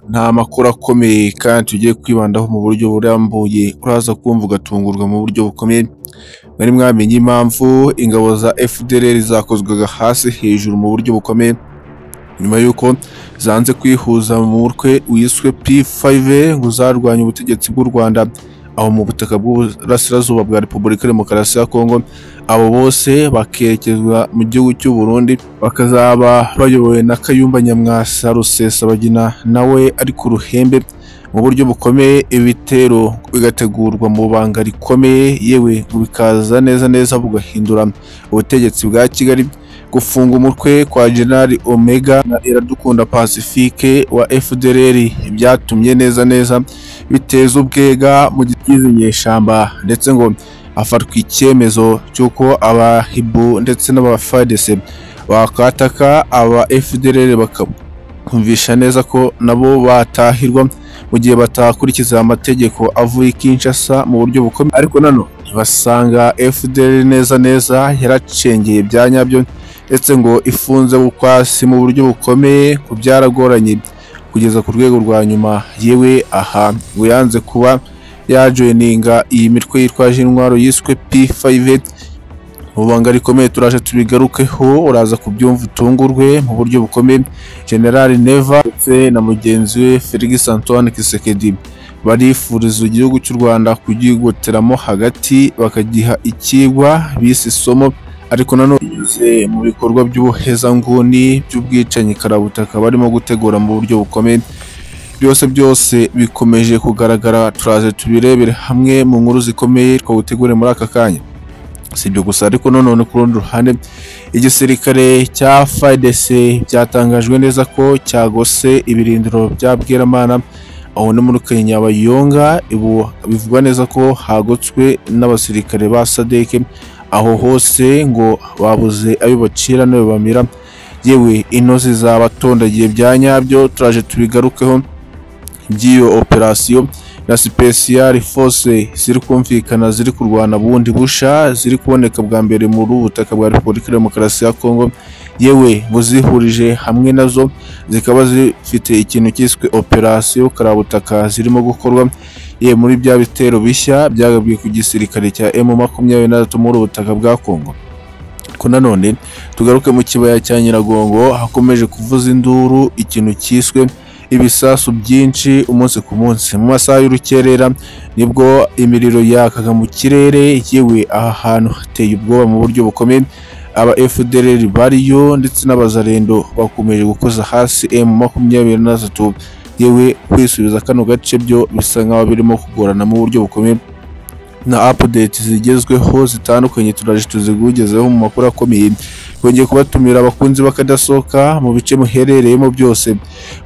nta makuru akomeye kandi tugiye kwibandaho mu buryo burambuye, uraza kumva ugatungurwa mu buryo bukomeye. Mwari mwamenye impamvu ingabo za FDLR zakozwaga hasi hejuru mu buryo bukomeye nyuma y'uko zanze kwihuza mu mutwe wiswe P5 ngo zarwanya ubutegetsi bw'u Rwanda aho mu butaka bw'uburasirazuba bwa Repubulika Demokarasi ya Kongo abo bose bakerekezwa mu gihugu cy'u Burundi bakazaba bayobowe na Kayumba Nyamwasa Rusesabagina nawe ari ku ruhembe mu buryo bukomeye ibitero bigategurwa mu banga rikomeye yewe ngo bikaza neza neza bugahindura ubutegetsi bwa Kigali gufunga umutwe kwa General Omega na Iradukunda Pacifique wa FDLR byatumye neza neza biteza ubwega mu gitizi nyeshamba ndetse ngo hafatwa icyemezo cy'uko abahibu ndetse n'abafadese bakataka aba FDLR bakumvisha neza ko nabo batahirwa mu gihe batakurikiza amategeko avuye i Kinshasa mu buryo bukomeye ariko nano ntibasanga FDLR neza neza yaracengeye bya nyabyo ndetse ngo ifunze bukwasi mu buryo bukomeye ku byaragoranye kugeza ku rwego rwa nyuma yewe aha ngo yanze kuba yajoyininga iyi mitwe yitwaje intwaro yiswe P5 mu banga rikomeye turaje tubigarukeho uraza kubyumva utungurwe mu buryo bukomeye General Neva ndetse na mugenzi we Felix Antoine Kisekedi barifuriza igihugu cy'u Rwanda kugigoteramo hagati bakagiha ikigwa bise isomo ariko nanone binyuze mu bikorwa by'ubuhezanguni by'ubwicanyi karabutaka barimo gutegura mu buryo bukomeye byose byose bikomeje kugaragara turaze tubirebere hamwe mu nkuru zikomeye twagutegure muri aka kanya si ibyo gusa ariko nanone ku rundi ruhande igisirikare cya FARDC byatangajwe neza ko cyagose ibirindiro bya Bweramana aho no muri Kenya Bayonga bivugwa neza ko hagotswe n'abasirikare ba SADC aho hose ngo babuze ayo bacira n'ayo bamira yewe intozi zabatondagiye bya nyabyo turaje tubigarukeho by'iyo operasiyo na special force ziri kumvikana ziri kurwana bundi busha ziri kuboneka bwa mbere mu butaka bwa Repubulika Demokarasi ya Kongo yewe ngo zihurije hamwe nazo zikaba zifite ikintu cyiswe operasiyo karabutaka zirimo gukorwa ye muri bya bitero bishya byagabwe ku gisirikare cya emu makumyabiri na gatatu muri ubutaka bwa Kongo ko nanone tugaruke mu kibaya cya Nyiragongo hakomeje kuvuza induru ikintu cyiswe ibisasu byinshi umunsi ku munsi mu masaha y'urukerera nibwo imiriro yakaga mu kirere yewe aha hantu hateye ubwoba mu buryo bukomeye aba FDLR bariyo ndetse n'abazarendo bakomeje gukoza hasi emu makumyabiri na gatatu yewe kwisubiza kano gace byo bisa nk'aho birimo kugorana mu buryo bukomeye na update zigezweho zitandukanye turaje tuzigugezeho mu makuru akomeye twongeye kubatumira abakunzi bakadasohoka mu bice muherereyemo byose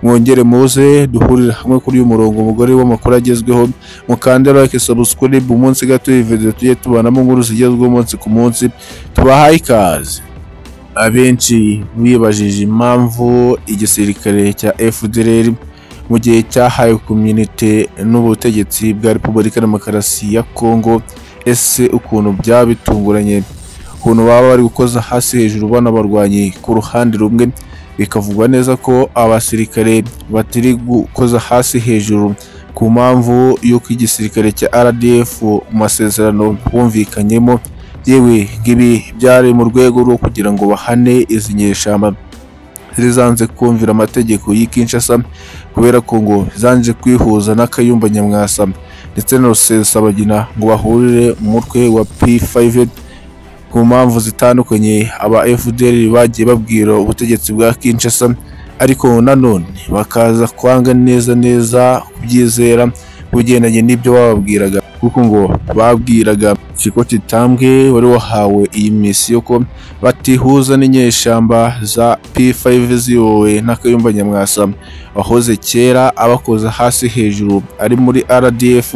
mwongere muze duhurire hamwe kuri uyu murongo umugore w'amakuru agezweho mukande like subscribe umunsi gato iyi video tujye tubanamo inkuru zigezweho umunsi ku munsi tubahaye ikaze abenshi bibajije impamvu igisirikare cya FDLR mu gihe cyahaye komyunite n'ubutegetsi bwa repubulika demokarasi ya kongo ese ukuntu byaba bitunguranye ukuntu baba bari gukoza hasi hejuru banabarwanye ku ruhande rumwe bikavugwa neza ko abasirikare batari gukoza hasi hejuru ku mpamvu y'uko igisirikare cya rdf mu masezerano bumvikanyemo yewe ngibi byari mu rwego rwo kugira ngo bahane izi nyeshyamba zanze kumvira amategeko y'i Kinshasa kubera ko ngo zanje kwihuza na Kayumba Nyamwasa ndetse na Rusesabagina ngo bahurire mutwe wa P5 ku mpamvu zitandukanye aba FDL bagiye babwira ubutegetsi bwa Kinshasa ariko nanone bakaza kwanga neza neza kubyizera kugendanye n'ibyo bababwiraga kuko ngo babwiraga Shiko Chitambwe wari wahawe iyi misiyo ko batihuza n'inyeshyamba za P5 ziyobowe na Kayumba Nyamwasa wahoze kera abakoza hasi hejuru ari muri RDF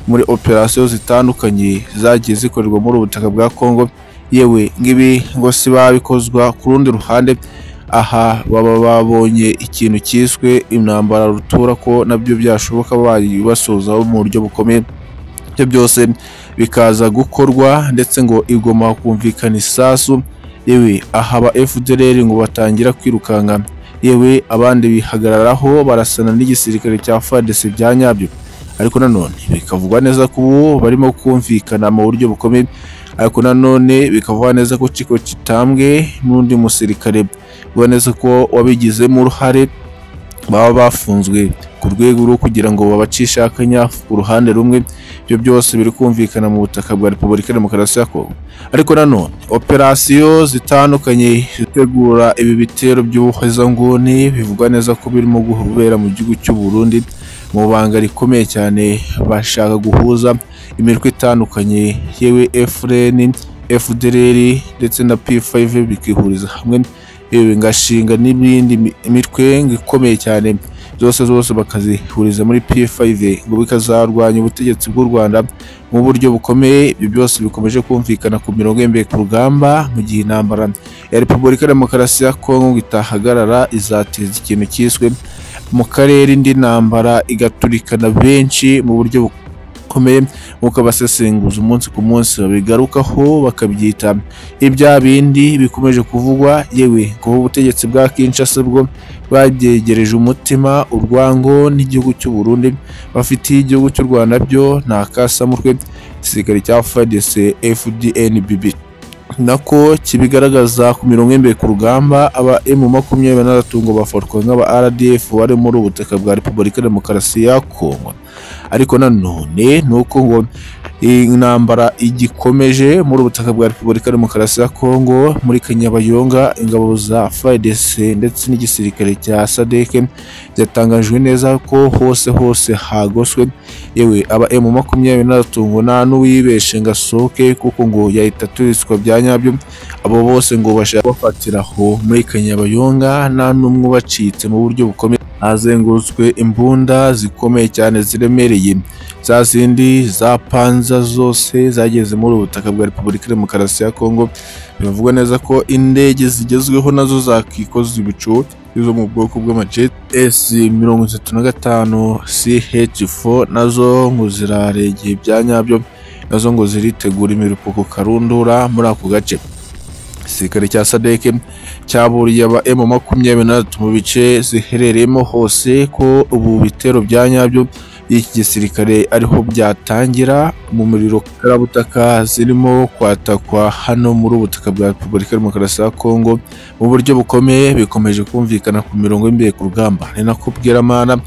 muri operasiyo zitandukanye zagiye zikorerwa muri ubutaka bwa Kongo yewe ngibi ngo si babikozwa ku rundi ruhande aha baba babonye ikintu cyiswe intambara rutura ko nabyo byashoboka bari basozaho mu buryo bukomeye ibyo byose bikaza gukorwa ndetse ngo igoma kumvikana isasu yewe aha ba FDLR ngo batangira kwirukanka yewe abandi bihagararaho barasana n'igisirikare cya FARDC bya nyabyo ariko nanone bikavugwa neza ko ubu barimo kumvikana mu buryo bukomeye ariko nanone bikavugwa neza ko Chiko Kitambwe n'undi musirikare bivugwa neza ko wabigizemo uruhare baba bafunzwe ku rwego rwo kugira ngo babacishe akanya ku ruhande rumwe ibyo byose biri kumvikana mu butaka bwa repubulika ya demokarasi ya kongo ariko nanone operasiyo zitandukanye zitegura ibi bitero by'ubuhezanguni bivugwa neza ko birimo guhubera mu gihugu cy'u Burundi mu banga rikomeye cyane bashaka guhuza imirwe itandukanye yewe efureni FDLR ndetse na P5 bikihuriza hamwe yewe ngashinga n'ibindi mi- imitwe ikomeye cyane zose zose bakazihuriza muri P5 ngo bikazarwanya ubutegetsi bw'u Rwanda mu buryo bukomeye ibyo byose bikomeje kumvikana ku mirongo y'imbere ku rugamba mu gihe intambara ya Repubulika ya Demokarasi ya Kongo ngo itahagarara izateza ikintu cyiswe mu karere indi ntambara igaturikana benshi mu buryo bu- bukomeye nk'uko abasesenguzi umunsi ku munsi babigarukaho bakabyita ibya bindi bikomeje kuvugwa yewe kuba ubutegetsi bwa Kinshasa bwo babyegereje umutima urwango n'igihugu cy'u Burundi bafitiye igihugu cy'u Rwanda byo nta kasamutwe igisirikare cya FARDC FDNBB nako kibigaragaza ku mirongo y'imbere ku rugamba aba emu makumyabiri na batatu ngo bafatwa nk'aba RDF bari muri ubu butaka bwa Repubulika ya Demokarasi ya Kongo ariko nanone ni uko ngo intambara igikomeje muri ubutaka bwa Repubulika ya Demokarasi ya Kongo muri Kanyabayonga ingabo za FARDC ndetse n'igisirikare cya SADC byatangajwe neza ko hose hose hagoswe yewe aba M makumyabiri na batatu ngo nta n'uwibeshe ngo asohoke kuko ngo yahita aturiswa bya nyabyo abo bose ngo bashaka kubafatira aho muri Kanyabayonga nta n'umwe ubacitse mu buryo bukomeye hazengurutswe imbunda zikomeye cyane ziremereye za zindi za panza zose zageze muri ubu butaka bwa repubulika ya demokarasi ya kongo bivugwa neza ko indege zigezweho nazo zakikoza ibicu izo mu bwoko bw'amajet s mirongo itatu na gatanu ch4 nazo ngo ziraregeye ibya nyabyo nazo ngo ziritegura imirupuko karundura muri ako gace igisirikare cya sadeke cyaburiye aba M makumyabiri na batatu mu bice ziherereyemo hose ko ubu bitero bya nyabyo by'iki gisirikare ariho byatangira mu muriro karabutaka zirimo kwatakwa hano muri ubu butaka bwa Repubulika ya Demokarasi ya Kongo mu buryo bukomeye bikomeje kumvikana ku mirongo y'imbere ku rugamba ni nako Bweramana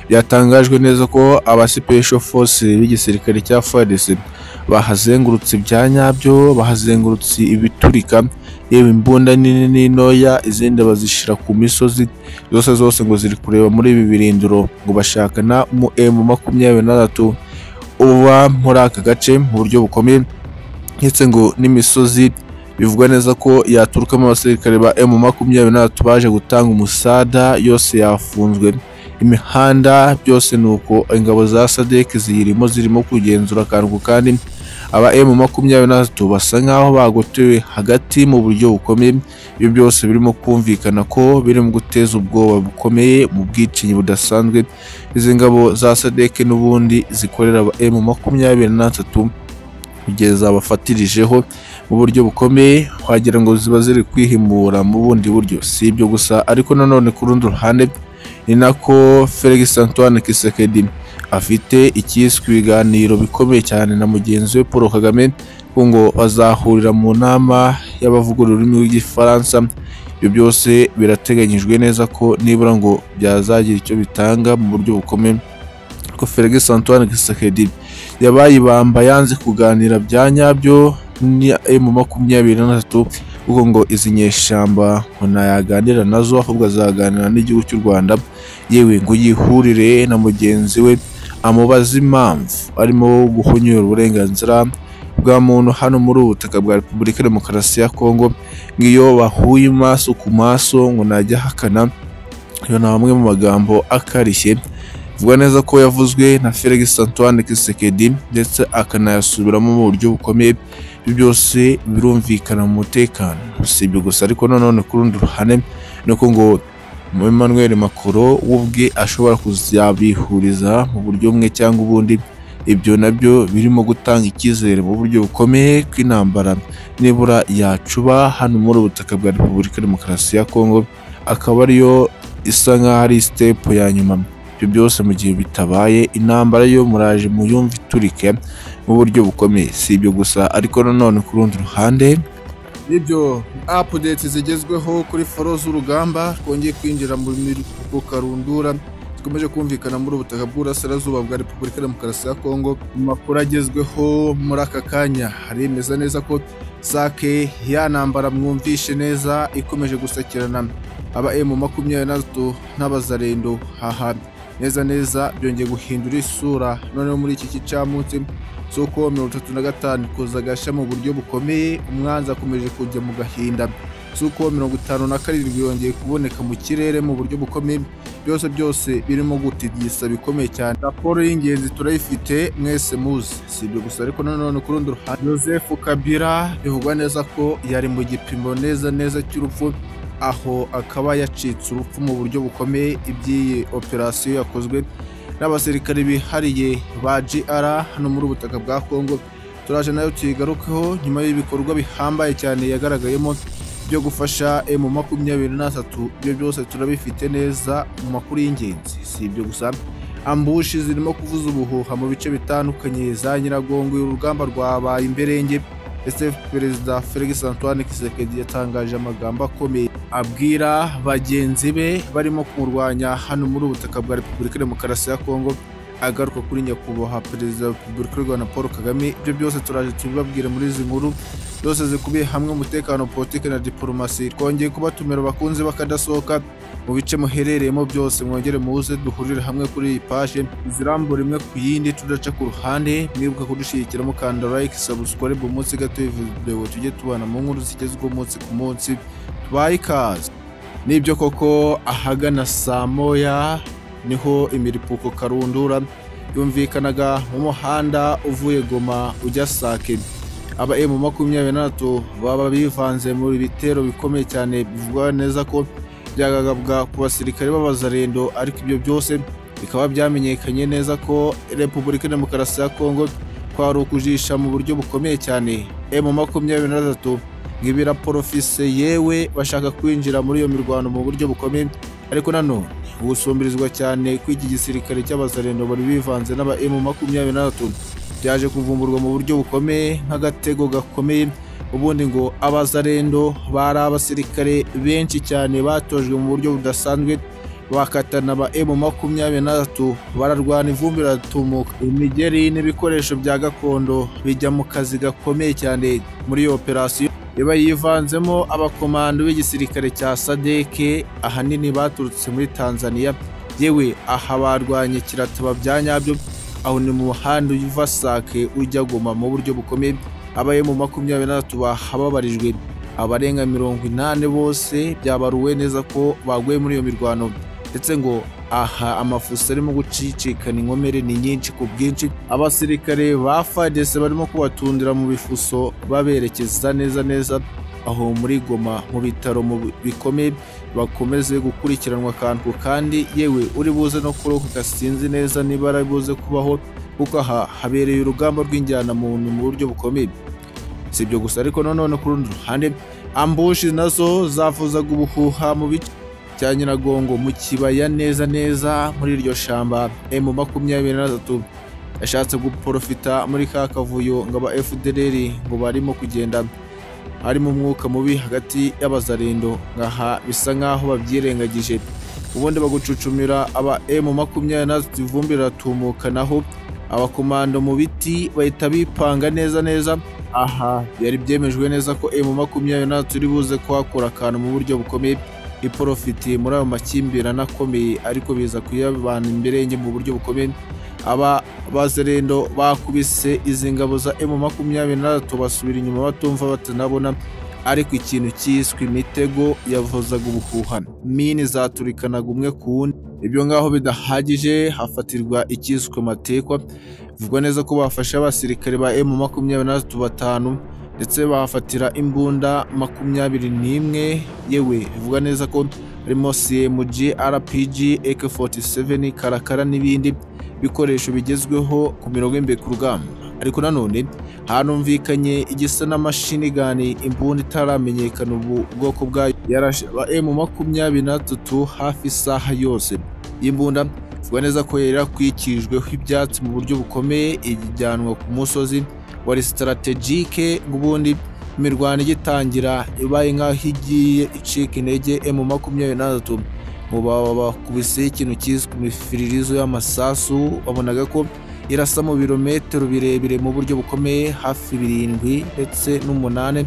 byatangajwe neza ko aba Special Force b'igisirikare cya FARDC bahazengurutse ibya nyabyo bahazengurutse ibiturika yewe imbunda nini n'intoya izindi bazishyira ku misozi zose zose ngo ziri kureba muri ibi birindiro ngo bashaka na mu emu makumyabiri na gatatu uba muri aka gace mu buryo bukomeye ndetse ngo n'imisozi bivugwa neza ko yaturukamo abasirikare ba emu makumyabiri na gatatu baje gutanga umusada yose yafunzwe imihanda byose ni uko ingabo za sadek ziyirimo zirimo kugenzura akantu ku kandi aba M makumyabiri na batatu basa nk'aho bagotewe hagati mu buryo bukomeye ibyo byose birimo kumvikana ko birimo guteza ubwoba bukomeye mu bwicanyi budasanzwe izi ngabo za sadeke n'ubundi zikorera aba M makumyabiri na batatu kugeza bafatirijeho mu buryo bukomeye wagira ngo ziba ziri kwihimura mu bundi buryo si ibyo gusa ariko nanone ku rundi ruhande ni nako Felix Antoine Kisekedi afite icyiswe ibiganiro bikomeye cyane na mugenzi we Paul Kagame ko ngo bazahurira mu nama y'abavuga ururimi rw'igifaransa ibyo byose birateganyijwe neza ko nibura ngo byazagira icyo bitanga mu buryo bukomeye ko Felix Antoine Tshisekedi yabaye ibamba yanze kuganira bya nyabyo ni mu makumyabiri na tatu kuko ngo izi nyeshyamba ngo ntayaganira nazo ahubwo azaganira n'igihugu cy'u Rwanda yewe ngo yihurire na mugenzi we amubaza impamvu arimo guhonyora uburenganzira bwa muntu hano muri ubu butaka bwa Repubulika ya Demokarasi ya Kongo ngiyo bahuye maso ku maso ngo najya ahakana iyo ni amwe mu magambo akarishye vuga neza ko yavuzwe na Felix Antoine Kisekedi ndetse akanayasubiramo mu buryo bukomeye ibyo byose birumvikana mu mutekano si ibyo gusa ariko nanone ku rundi ruhande ni uko ngo Emmanuel Macron we ubwe ashobora kuzabihuriza mu buryo bumwe cyangwa ubundi ibyo nabyo birimo gutanga icyizere mu buryo bukomeye ko intambara nibura yacuba hano muri ubu butaka bwa Repubulika ya Demokarasi ya Kongo akaba ariyo isa nk'aho ari sitepu ya nyuma ibyo byose mu gihe bitabaye intambara yo muraje muyumva iturike mu buryo bukomeye si ibyo gusa ariko nanone ku rundi ruhande n'ibyo apudeti zigezweho kuri foro z'urugamba twongeye kwinjira muri karundura zikomeje kumvikana muri ubutaka bw'uburasirazuba bwa repubulika ya demokarasi ya kongo mu makuru agezweho muri aka kanya haremeza neza ko sake yanambara mwumvishe neza ikomeje gusakirana aba emu makumyabiri n'atatu n'abazarendo haha neza neza byongeye guhindura isura noneho muri iki gicamunsi z'uko mirongo itatu na gatanu kuza agashya mu buryo bukomeye umwanzi akomeje kujya mu gahinda z'uko mirongo itanu na karindwi yongeye kuboneka mu kirere mu buryo bukomeye byose byose birimo gutigisa bikomeye cyane raporo y'ingenzi turayifite mwese muzi si ibyo gusa ariko nanone ku rundi ruhande joseph kabila bivugwa neza ko yari mu gipimo neza neza cy'urupfu aho akaba yacitse urupfu mu buryo bukomeye iby'iyi operasiyo yakozwe n'abasirikare bihariye ba GR hano muri ubutaka bwa Congo turaje nayo tuyigarukeho nyuma y'ibikorwa bihambaye cyane yagaragayemo byo gufasha emu makumyabiri n'atatu ibyo byose turabifite neza mu makuru y'ingenzi si ibyo gusa ambushi zirimo kuvuza ubuhuha mu bice bitandukanye za nyiragongo urugamba rwabaye imberenge ese perezida felix antoine kisekedi yatangaje amagambo akomeye abwira bagenzi be barimo kumurwanya hano muri ubutaka bwa repubulika ya demokarasi ya kongo agaruka kuri nyakubahwa perezida wa repubulika y'u rwanda paul kagame ibyo byose turaje tubibabwire muri izi nkuru zose zikubiye hamwe umutekano politiki na diporomasi twongeye kubatumira abakunzi bakadasohoka mu bice muherereyemo byose mwongere muze duhurire hamwe kuri iyi paje izirambura imwe ku yindi tudaca ku ruhande mwibuka kudushyigikiramo kanda like subscribe umunsi gato video tujye tubana mu nkuru zigezweho umunsi ku munsi tubaye ikaze nibyo koko ahagana saa moya niho imiripuko karundura yumvikanaga mu muhanda uvuye goma ujya sake aba emu makumyabiri n'atatu baba bivanze mu bitero bikomeye cyane bivugwa neza ko byagagabwa ku basirikare b'abazarendo ariko ibyo byose bikaba byamenyekanye neza ko repubulika ya demokarasi ya kongo kwari ukujisha mu buryo bukomeye cyane emu makumyabiri n'atatu nk'ibiraporofise yewe bashaka kwinjira muri iyo mirwano mu buryo bukomeye ariko nanone gusumbirizwa cyane kw'iki gisirikare cy'abazarendo bari bivanze n'aba emu makumyabiri n'atatu byaje kuvumburwa mu buryo bukomeye nk'agatego gakomeye ubundi ngo abazarendo bari abasirikare benshi cyane batojwe mu buryo budasanzwe bakatana aba emu makumyabiri n'atatu bararwana ivumbi riratumuka imigeri n'ibikoresho bya gakondo bijya mu kazi gakomeye cyane muri iyo operasiyo iba yivanzemo abakomando b'igisirikare cya sadeke ahanini baturutse muri tanzania yewe aha barwanye kirataba bya nyabyo aho ni mu muhanda uva sake ujya goma mu buryo bukomeye abaye mu makumyabiri n'atatu bahababarijwe abarenga mirongo inani bose byabaruwe neza ko baguye muri iyo mirwano ndetse ngo aha amafuso arimo gucicikana inkomere ni nyinshi ku bwinshi abasirikare ba fadese barimo kubatundira mu bifuso baberekeza neza neza aho muri goma mu bitaro mu bikomeye bakomeze gukurikiranwa akantu kandi yewe uri buze no kurokoka sinzi neza niba ari buze kubaho kuko aha habereye urugamba rw'injyana muntu mu buryo bukomeye si ibyo gusa ariko nanone ku rundi ruhande ambushi nazo zavuzaga ubuhuha mu bice bya nyiragongo mu kibaya neza neza muri iryo shamba emu makumyabiri na tatu yashatse guporofita muri ka kavuyo ngo aba fdr ngo barimo kugenda harimo umwuka mubi hagati y'abazarendo ngaha bisa nk'aho babyirengagije ubundi bagucucumira aba emu makumyabiri n'atatu ivumbi riratumukanaho abakomando mu biti bahita bipanga neza neza aha byari byemejwe neza ko emu makumyabiri n'atatu iri buze kuhakura akantu mu buryo bukomeye iporofiti muri ayo makimbirane akomeye ariko biza kuyabana imbere mu buryo bukomeye aba bazerendo bakubise izi ngabo za emu makumyabiri n'atatu basubira inyuma batumva batanabona ariko ikintu cyiswe imitego yavuzaga ubuhuha mini zaturikanaga umwe ku wundi ibyo ngaho bidahagije hafatirwa icyiswe matekwa bivugwa neza ko bafashe abasirikare ba emu makumyabiri n'atatu batanu ndetse bahafatira imbunda makumyabiri n'imwe yewe bivugwa neza ko harimo cmg rpg ak47 karakara n'ibindi bikoresho bigezweho ku mirongo y'imbere ku rugamba ariko nanone hanumvikanye igisa n'amashini gani imbunda itaramenyekana ubu bwoko bwayo yarashaba emu makumyabiri n'atatu hafi isaha yose iyi mbunda ivuga neza ko yari yarakwikirijweho ibyatsi mu buryo bukomeye ijyanwa ku musozi wari sitaratejike ubundi imirwano igitangira ibaye nk'aho igiye icika intege emu makumyabiri n'atatu mu baba bakubiseho ikintu kizwi ku mifiririzo y'amasasu babonaga ko irasa mu birometero birebire mu buryo bukomeye hafi birindwi ndetse n'umunani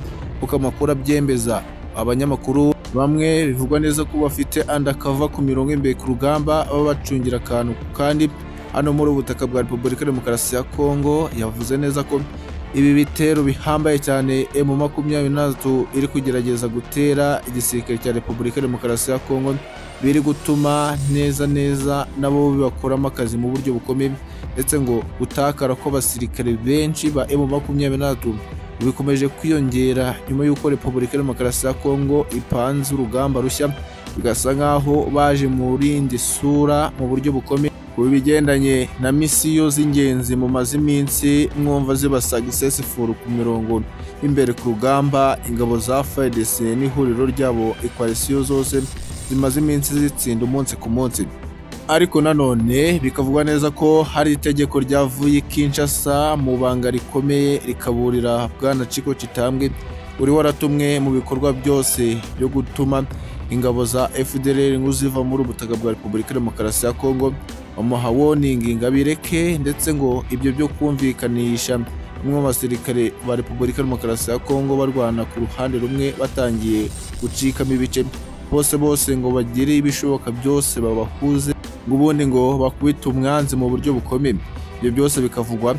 kuko amakuru abyembeza abanyamakuru bamwe bivugwa neza ko bafite andakava ku mirongo imbere ku rugamba baba bacungira akantu kandi hano muri ubu butaka bwa repubulika ya demokarasi ya kongo yavuze neza ko ibi bitero bihambaye cyane emu makumyabiri n'atatu iri kugerageza gutera igisirikare cya repubulika ya demokarasi ya kongo biri gutuma neza neza nabo bibakoramo akazi mu buryo bukomeye ndetse ngo gutakara kw'abasirikare benshi ba emu makumyabiri n'atatu bikomeje kwiyongera nyuma y'uko repubulika ya demokarasi ya kongo ipanze urugamba rushya bigasa nk'aho baje mu rindi sura mu buryo bukomeye ku bigendanye na misiyo z'ingenzi mu maze iminsi mwumva zibasaga isesifuru ku mirongo y'imbere ku rugamba ingabo za fdc n'ihuriro ryabo ekwalisiyo zose zimaze iminsi zitsinda umunsi ku munsi ariko nanone bikavugwa neza ko hari itegeko ryavuye i Kinshasa mu banga rikomeye rikaburira bwana Ciko Kitambwe uri waratumwe mu bikorwa byose byo gutuma ingabo za FDLR ngo ziva muri ubutaka bwa Repubulika ya Demokarasi ya Kongo bamuha warning ngo abireke ndetse ngo ibyo byo kumvikanisha bamwe mu basirikare ba Repubulika ya Demokarasi ya Kongo barwana ku ruhande rumwe batangiye gucikamo ibice bose bose ngo bagire ibishoboka byose babahuze ngo ubundi ngo bakubite umwanzi mu buryo bukomeye ibyo byose bikavugwa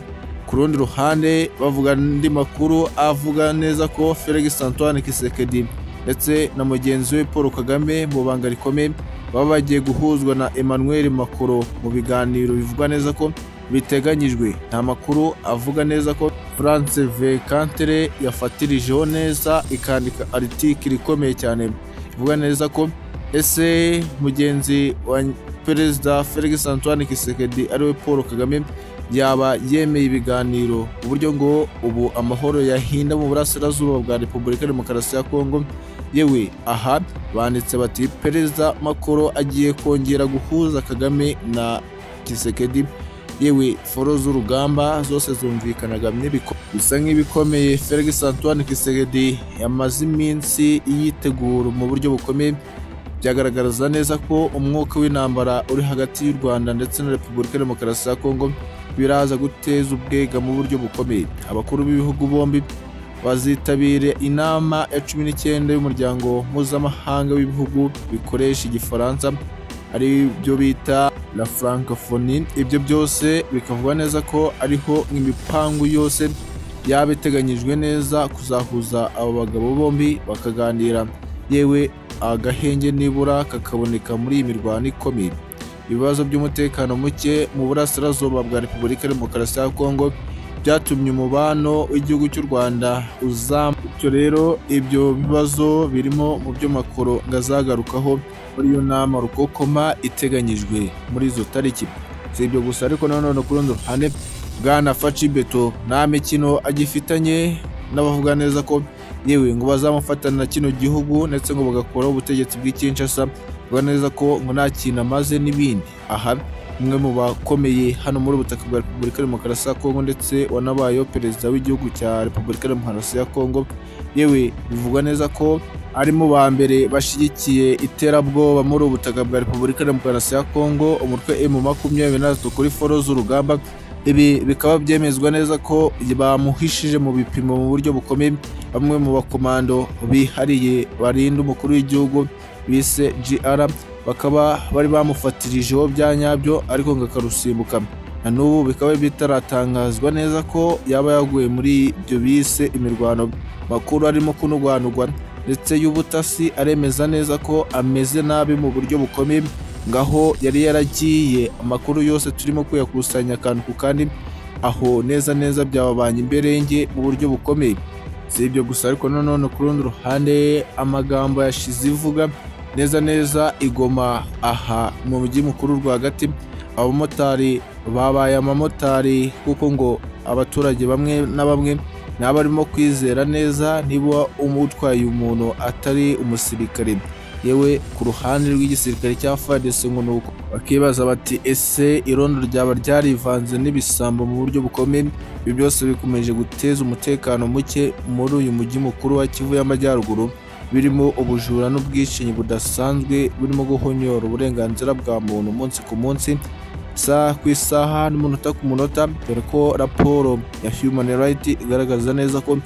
ku rundi ruhande bavuga andi makuru avuga neza ko felix antoine kisekedi ndetse na mugenzi we paul kagame mu banga rikomeye baba bagiye guhuzwa na emmanuel makoro mu biganiro bivugwa neza ko biteganyijwe nta makuru avuga neza ko france v kantere yafatirijeho neza ikandika aritikiri ikomeye cyane bivuga neza ko ese mugenzi wa perezida felix antoine kisekedi ariwe paul kagame yaba yemeye ibiganiro uburyo ngo ubu amahoro yahinda mu burasirazuba bwa repubulika demokarasi ya kongo yewe aha banditse bati perezida makoro agiye kongera guhuza kagame na kisekedi yewe foro z'urugamba zose zumvikanaga bisa nk'ibikomeye felix antoine kisekedi yamaze iminsi yitegura mu buryo bukomeye byagaragaza neza ko umwuka w'intambara uri hagati y'u rwanda ndetse na repubulika ya demokarasi ya kongo biraza guteza ubwega mu buryo bukomeye abakuru b'ibihugu bombi bazitabire inama ya cumi n'icyenda y'umuryango mpuzamahanga w'ibihugu bikoresha igifaransa ari byo bita la francophonie ibyo byose bikavugwa neza ko ariho imipangu yose yaba iteganyijwe neza kuzahuza abo bagabo bombi bakaganira yewe agahenge nibura kakaboneka muri iyi mirwano ikomeye ibibazo by'umutekano muke mu burasirazuba bwa repubulika ya demokarasi ya kongo byatumye umubano w'igihugu cy'u rwanda uzam bityo rero ibyo bibazo birimo mu byo makoro ngo azagarukaho muri iyo nama rukokoma iteganyijwe muri izo tariki si ibyo gusa ariko nanone ku rundi ruhande bwana faci beto nta mikino agifitanye n'abavuga neza ko yewe ngo bazamufatana na kino gihugu ndetse ngo bagakoraho ubutegetsi bw'ikinshasa bavuga neza ko ngo nta kintu amaze n'ibindi aha umwe mu bakomeye hano muri ubutaka bwa repubulika ya demokarasi ya kongo ndetse wanabayeho perezida w'igihugu cya repubulika ya demokarasi ya kongo yewe bivugwa neza ko ari mu ba mbere bashyigikiye iterabwoba muri ubutaka bwa repubulika ya demokarasi ya kongo umutwe emu makumyabiri n'atatu kuri foro z'urugamba ibi bikaba byemezwa neza ko bamuhishije mu bipimo mu buryo bukomeye bamwe mu bakomando bihariye barinda umukuru w'igihugu bise GR bakaba bari bamufatirijeho bya nyabyo ariko ngo akarusimbuka na n'ubu bikaba bitaratangazwa neza ko yaba yaguye muri ibyo bise imirwano makuru arimo kunugwanugwa ndetse y'ubutasi aremeza neza ko ameze nabi mu buryo bukomeye ngaho yari yaragiye amakuru yose turimo kuyakusanya akantu ku kandi aho neza neza byababanye imberenge mu buryo bukomeye si ibyo gusa ariko nanone ku rundi ruhande amagambo yashize ivuga neza neza igoma aha mu mujyi mukuru rwagati abamotari babaye amamotari kuko ngo abaturage bamwe na bamwe ni abarimo kwizera neza niba utwaye umuntu atari umusirikare yewe ku ruhande rw'igisirikare cya FARDC ngo ni uko bakibaza bati ese irondo ryaba ryarivanze n'ibisambo mu buryo bukomeye ibi byose bikomeje guteza umutekano muke muri uyu mujyi mukuru wa Kivu y'Amajyaruguru birimo ubujura n'ubwicanyi budasanzwe burimo guhonyora uburenganzira bwa muntu umunsi ku munsi isaha ku isaha n'umunota ku munota dore ko raporo ya Human Rights igaragaza neza ko